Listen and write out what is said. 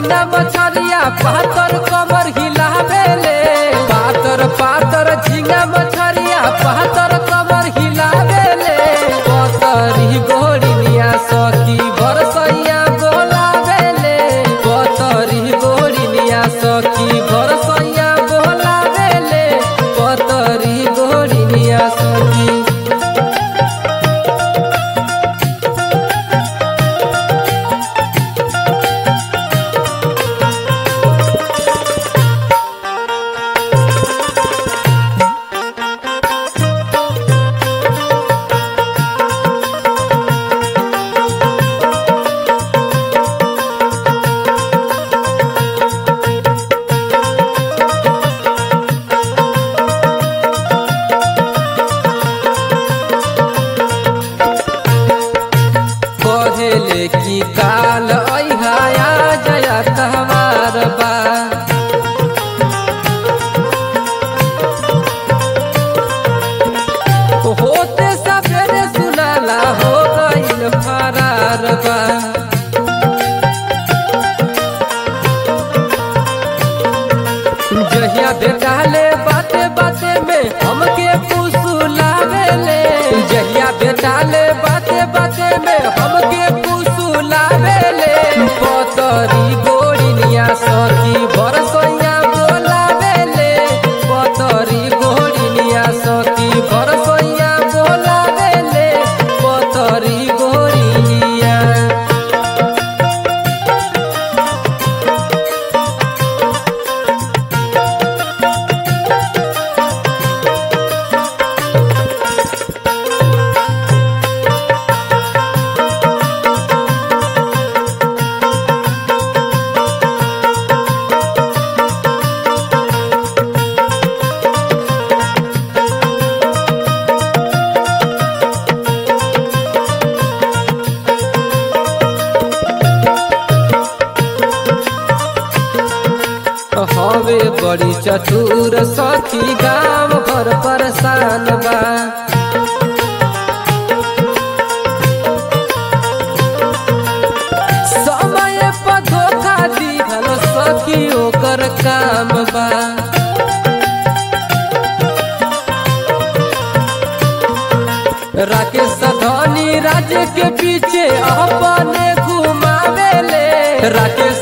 झींगा मछरिया पातर कमर हिलावेले पातर पातर झींगा मछरिया पातर कमर हिलावेले पतरी गोरिनिया सखी बरसैया बोलावेले पतरी गोरिनिया सखी बरसैया बोलावेले पतरी गोरिनिया सखी कहेले की काल अहा जया कहवार बा होते सवेरे सुनाला हो गईल फरार बा जहिया बेटाले बाते बाते में हमके फुसुलावेले जहिया बेटाले बाते बाते में हमके फुसुलावेले पतरी गोरिनिया सखी बरसैया बोलावेले पतरी गोरिनिया सखी बरसैया बोलावेले पतरी गोरिनिया हवे बड़ी चतुर सखी गाँव भर परेशान बा समय पर धोखा दीहल सखी ओकर काम बा राकेश धनी राज्य के पीछे अपने घुमावेले राकेश